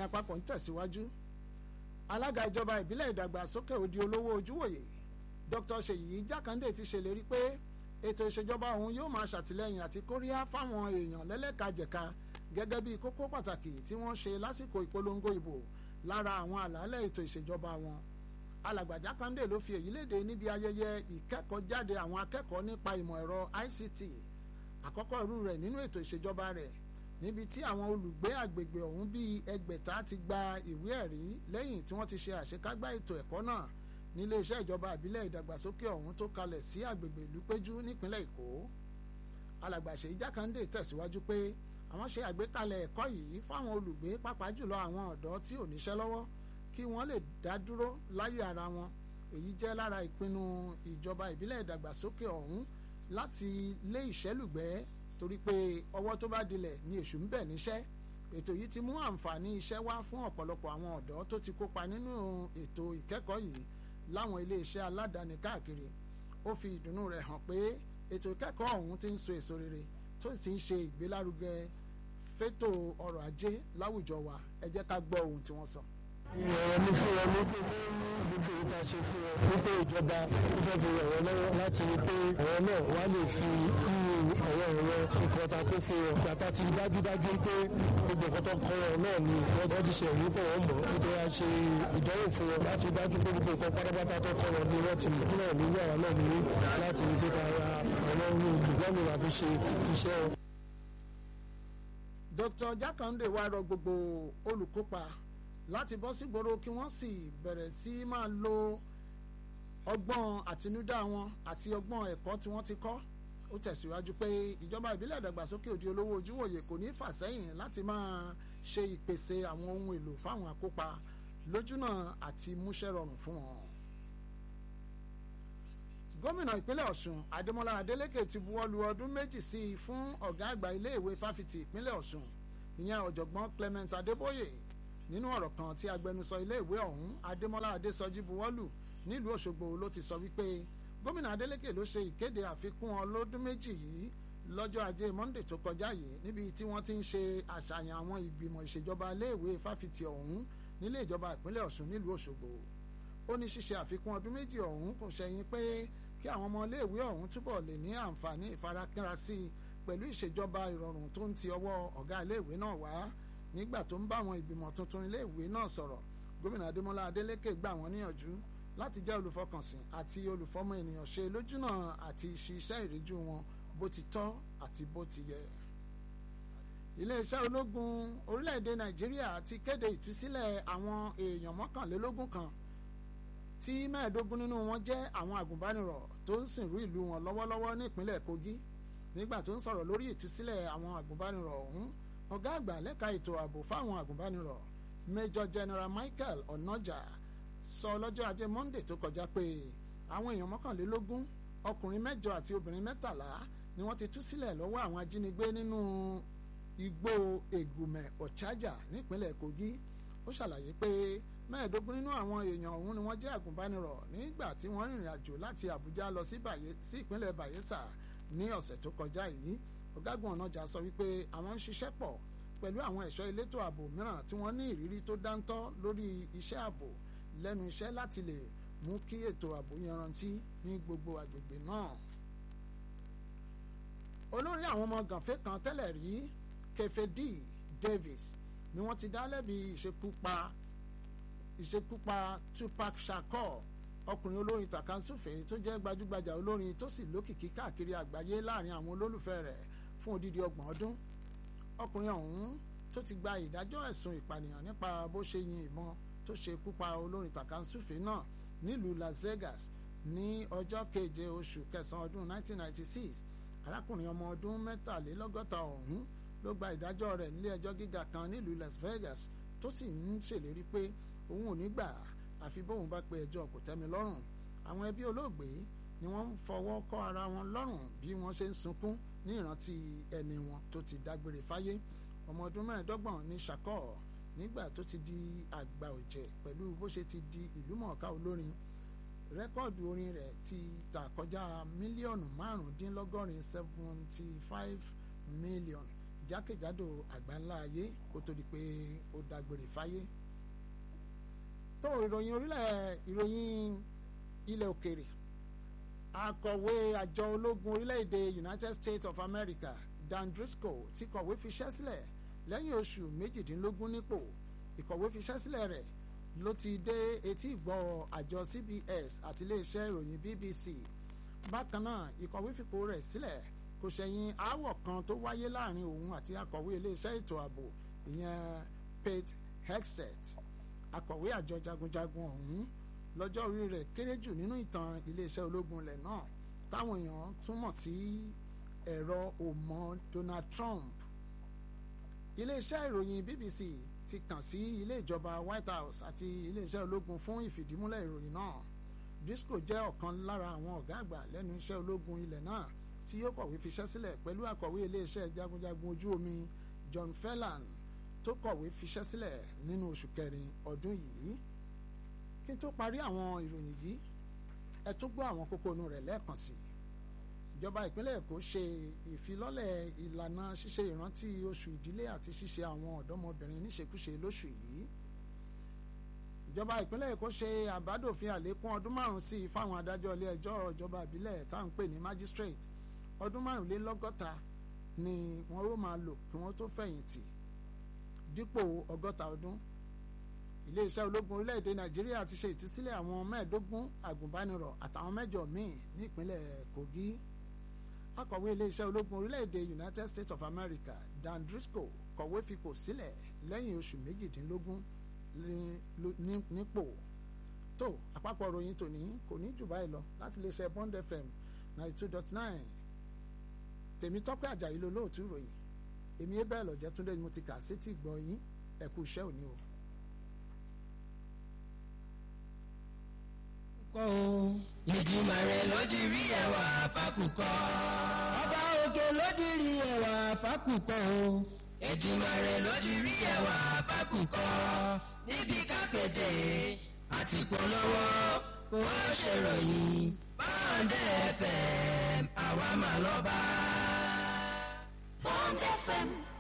ìròyìn àpapọ̀ ń tẹ̀síwájú alága ìjọba ìbílẹ̀ ìdàgbàsókè òdi olówó ojúwòye Dr. Ṣèyí Jákàndé ti ṣèlérí pé ètò ìṣèjọba òun yóò máa ṣàtìlẹ́yìn àti kóríyá fáwọn èèyàn lẹ́lẹ́kajẹ̀ka gẹ́gẹ́ bí kókó pàtàkì tí wọ́n ṣe lásìkò ìpolongo ìbò lára àwọn àlàálẹ̀ ètò ìṣèjọba wọn alàgbà Jákàndé ló fi èyí léde níbi ayẹyẹ ìkẹ́kọ̀ọ́jáde àwọn akẹ́kọ̀ọ́ nípa ìmọ̀ ẹ̀rọ ICT àkọ́kọ́ irú rẹ̀ nínú ètò ìṣèjọba rẹ̀ níbi tí àwọn olùgbé àgbègbè ọ̀hún bíi ẹgbẹ̀ta ti gba ìwé ẹ̀rí lẹ́yìn tí wọ́n ti ṣe àṣekágbá ètò ẹ̀kọ́ náà nílé iṣẹ́ ìjọba ìbílẹ̀ ìdàgbàsókè ọ̀hún tó kalẹ̀ sí àgbègbè ìlúpéjú nípínlẹ̀ Èkó alàgbà Ṣèyí Jákàndé tẹ̀síwájú pé àwọn ṣe àgbékalẹ̀ ẹ̀kọ́ yìí fáwọn olùgbé pàápàá jùlọ àwọn ọ̀dọ́ tí ò níṣẹ́ lọ́wọ́ kí wọ́n lè dá dúró láyé ara wọn èyí jẹ́ lára ìpinnu ìjọba ìbílẹ̀ ìdàgbàsókè ọ̀hún láti lé ìṣẹ́lùgbẹ́ torí pé ọwọ́ tó bá dilẹ̀ ni èṣù ń bẹ̀ níṣẹ́ ètò yìí ti mú àǹfààní iṣẹ́ wá fún ọ̀pọ̀lọpọ̀ àwọn ọ̀dọ́ tó ti kópa nínú ètò ìkẹ́kọ̀ọ́ yìí láwọn iléeṣẹ́ aládàáni káàkiri ó fi ìdùnnú rẹ̀ hàn pé ètò ìkẹ́kọ̀ọ́ ọ̀hún ti ń so èso rere tó sì ń ṣe ìgbélárugẹ fétò ọrọ̀ ajé láwùjọ wa ẹ jẹ́ ká gbọ́ ohun tí wọ́n sọ. ìrọ̀rọ̀ ní fún wọn ní pé gbogbo ìta ṣe fún wọn wípé ìjọba ó fẹ́ fi ràn wọ́n lọ́wọ́ láti rí pé àwọn náà wá lè fi irú ọ̀rọ̀ ẹ̀rọ nǹkan ta kó fún wọn gbàtà ti dájúdájú pé gbogbo nǹkan tó kọ́ wọn náà ni wọ́n ti ṣe ìwé pọ̀ wọ́n mọ̀ nítorí a ṣe ìdánwò fún wọn láti dájú pé gbogbo nǹkan pátápátá tó kọ́ wọn ni wọ́n ti mọ̀ náà ní yàrá náà ní láti rí pé ká ra àwọn ohun ìgbọ́nmi láti ṣe iṣẹ́ wọn. Dr. Jákàndé wá rọ gbogbo olùkópa láti bọ́ sígboro kí wọ́n sì bẹ̀rẹ̀ sí máa lo ọgbọ́n àtinúdá wọn àti ọgbọ́n ẹ̀kọ́ tí wọ́n ti kọ́ ó tẹ̀síwájú pé ìjọba ìbílẹ̀ ìdàgbàsókè òdi olówó ojúwòye kò ní fà sẹ́yìn láti máa ṣe ìpèsè àwọn ohun èlò fáwọn akópa lójúnà àti múṣẹ́ rọrùn fún wọn. gómìnà ìpínlẹ̀ ọ̀ṣun adémọlá adélékè ti buwọ́lu ọdún méjì sí i fún ọ̀gá àgbà iléèwé fáfitì ìpínlẹ̀ ọ̀ṣun ìyẹn ọ̀jọ̀gbọ́n clement adébóyè nínú ọ̀rọ̀ kan tí agbẹnusọ iléèwé ọ̀hún adémọlá adésọjí buwọ́lù nílùú òṣogbo ló ti sọ wípé gómìnà adeleke ló ṣe ìkéde àfikún ọlọ́dún méjì yìí lọ́jọ́ ajé monde tó kọjá yìí níbi tí wọ́n ti ń ṣe àṣàyàn àwọn ìgbìmọ̀ ìṣèjọba iléèwé fáfitì ọ̀hún nílé ìjọba ìpínlẹ̀ ọ̀ṣun nílùú òṣogbo ó ní ṣíṣe àfikún ọdún méjì ọ̀hún kò ṣẹ̀yìn pé kí àwọn ọmọ iléèwé ọ̀hún túbọ̀ lè ní àǹfààní ìfarakínra sí i pẹ̀lú ìṣèjọba ìrọ̀rùn tó ń ti ọwọ́ ọ̀gá iléèwé náà wá nígbà tó ń bá àwọn ìgbìmọ̀ tuntun iléèwé náà sọ̀rọ̀ gómìnà adémọlá adélékè gbà wọ́n níyànjú láti jẹ́ olùfọkànsìn àti olùfọmọ ènìyàn ṣe lójúnà àti ṣiṣẹ́ ìríjú wọn bó ti tọ́ àti bó ti yẹ. iléeṣẹ́ ológun orílẹ̀-èdè nàìjíríà ti kéde ìtúsílẹ̀ àwọn èèyàn mọ́kànlélógún kan tí mẹ́ẹ̀ẹ́dógún nínú wọn jẹ́ àwọn àgùnbánirọ̀ tó ń sìnrú ìlú wọn lọ́wọ́lọ́wọ́ nípínlẹ̀ kogi nígbà tó ń sọ̀rọ̀ lórí ìtúsílẹ̀ àwọn àgùnbánirọ̀ ọ̀hún ọ̀gá àgbà lẹ́ka ètò ààbò fáwọn àgùnbánirọ̀ major general michael onoja sọ lọ́jọ́ ajé monday tó kọjá pé àwọn èèyàn mọ́kànlélógún ọkùnrin mẹ́jọ àti obìnrin mẹ́tàlá ni wọ́n ti tú sílẹ̀ lọ́wọ́ àwọn ajínigbé nínú igbó ègùmẹ̀ ọ̀chájà nípínlẹ̀ kogi ó ṣàlàyé pé mẹ́ẹ̀ẹ́dógún nínú àwọn èèyàn ọ̀hún ni wọ́n jẹ́ àgùnbánirọ̀ nígbà tí wọ́n rìnrìn àjò láti àbújá lọ sí ìpínlẹ̀ bayelsa ní ọ̀sẹ̀ tó kọjá yìí ọ̀gágun ọ̀nàjà sọ wípé àwọn ń ṣiṣẹ́ pọ̀ pẹ̀lú àwọn ẹ̀ṣọ́ elétò ààbò mìíràn tí wọ́n ní ìrírí tó dáńtọ́ lórí iṣẹ́ ààbò lẹ́nu iṣẹ́ láti lè mú kí ètò ààbò yanrantí ní gbogbo àgbègbè náà. olórí àwọn ọmọ gànfẹ́ kan tẹ́lẹ̀ rí Kefedi Davis ni wọ́n ti dá lẹ́bi ìṣekúpa ìṣekúpa Tupac Shakur ọkùnrin olórin tàkàǹsùfè tó jẹ́ gbajúgbajà olórin tó sì lókìkí káàkiri àgbáyé láàrin àwọn olólùfẹ́ rẹ̀ fún odidi ọgbọ̀n ọdún ọkùnrin ọ̀hún tó ti gba ìdájọ́ ẹ̀sùn ìpànìyàn nípa bó ṣe yin ìbọn tó ṣe kúpa olórin tàkàǹsùfè náà nílùú Las Vegas ní ọjọ́ keje oṣù kẹsàn-án ọdún 1996 arákùnrin ọmọ ọdún mẹ́tàlélọ́gọ́ta ọ̀hún ló gba ìdájọ́ rẹ̀ nílé ẹjọ́ gíga kan nílùú Las Vegas tó sì ń ṣèlérí pé òun ò ní gbà àfi bóun bá pe ẹjọ́ kò tẹ́mi lọ́rùn àwọn ẹbí olóògbé ni wọ́n ń fọwọ́ kọ́ ara wọn lọ́rùn bí wọ́n ṣe ń sunkún ní ìrántí ẹni wọn tó ti dágbére fáyé ọmọ ọdún mẹ́ẹ̀ẹ́dọ́gbọ̀n ní Shakur nígbà tó ti di àgbà ọ̀jẹ̀ pẹ̀lú bó ṣe ti di ìlúmọ̀ọ́ká olórin rẹ́kọ̀dù orin rẹ̀ ti tà kọjá mílíọ̀nù márùndínlọ́gọ́rin seventy five million jákèjádò àgbáńlá ayé kó tó di pé ó dágbére fáyé tó ìròyìn orílẹ̀ ìròyìn ilẹ̀ òkèrè akọ̀wé àjọ ológun orílẹ̀-èdè United States of America Dan Driscoll ti kọ̀wé fiṣẹ́ sílẹ̀ lẹ́yìn oṣù méjìdínlógún nípò ìkọ̀wé fiṣẹ́ sílẹ̀ rẹ̀ ló ti dé etí ìgbọ́ àjọ CBS àti iléeṣẹ́ ìròyìn BBC bákan náà ìkọ̀wé fipò rẹ̀ sílẹ̀ kò ṣẹ̀yìn aáwọ̀ kan tó wáyé láàrin òun àti akọ̀wé iléeṣẹ́ ètò ààbò ìyẹn Pete Hegseth akọ̀wé àjọ jagunjagun ọ̀hún lọ́jọ́ orí rẹ̀ kéré jù nínú ìtàn iléeṣẹ́ ológun ilẹ̀ náà táwọn èèyàn túmọ̀ sí ẹ̀rọ òmọ Donald Trump iléeṣẹ́ ìròyìn BBC ti kàn sí ilé ìjọba White House àti iléeṣẹ́ ológun fún ìfìdímúlẹ̀ ìròyìn náà Driscoll jẹ́ ọ̀kan lára àwọn ọ̀gá àgbà lẹ́nu iṣẹ́ ológun ilẹ̀ náà tí yóò kọ̀wé fiṣẹ́ sílẹ̀ pẹ̀lú akọ̀wé iléeṣẹ́ jagunjagun ojú omi John Fellan tó kọ̀wé fiṣẹ́ sílẹ̀ nínú oṣù kẹrin ọdún yìí kí n tó parí àwọn ìròyìn yìí ẹ tún gbọ́ àwọn kókó inú rẹ̀ lẹ́ẹ̀kan sí i ìjọba ìpínlẹ̀ Èkó ṣe ìfilọ́lẹ̀ ìlànà ṣíṣe ìrántí oṣù ìdílé àti ṣíṣe àwọn ọ̀dọ́mọbìnrin níṣekúṣe lóṣù yìí ìjọba ìpínlẹ̀ Èkó ṣe àbádòfin àlékún ọdún márùn-ún sí i fáwọn adájọ́ ilé ẹjọ́ ìjọba ìbílẹ̀ tá à ń pè ní magistrate ọdún márùnlélọ́gọ́ta ni wọ́n ó máa lò kí wọ́n tó fẹ̀yìntì dípò ọgọ́ta ọdún iléeṣẹ́ ológun orílẹ̀-èdè Nàìjíríà ti ṣe ìtúsílẹ̀ àwọn mẹ́ẹ̀ẹ́dógún àgùnbánirọ̀ àtàwọn mẹ́jọ míì nípínlẹ̀ Kogi akọ̀wé iléeṣẹ́ ológun orílẹ̀-èdè United States of America Dan Driscoll kọ̀wé fipò sílẹ̀ lẹ́yìn oṣù méjìdínlógún nípò tó àpapọ̀ ròyìn tòní kò ní jù báyìí lọ láti iléeṣẹ́ Bond FM ninety two dot nine Tèmítọ́pẹ́ Àjàyí lolóòtú ròyìn èmi ẹ bẹ́ẹ̀ lọ́jẹ́ túndé ni mo ti kà sétí gbọ́ yín ẹ kú iṣẹ́ òní o. kọ́ o. Èdùmàrè ló di rí ẹwà fákùkọ. Ọba òkè ló di rí ẹwà fákùkọ o. Èdùmàrè ló di rí ẹwà fákùkọ. Níbi kápẹ́tẹ̀ àti polówó kò ṣèròyìn. Bọ́ǹdẹ̀ FM àwa mà lọ́ba. Bond FM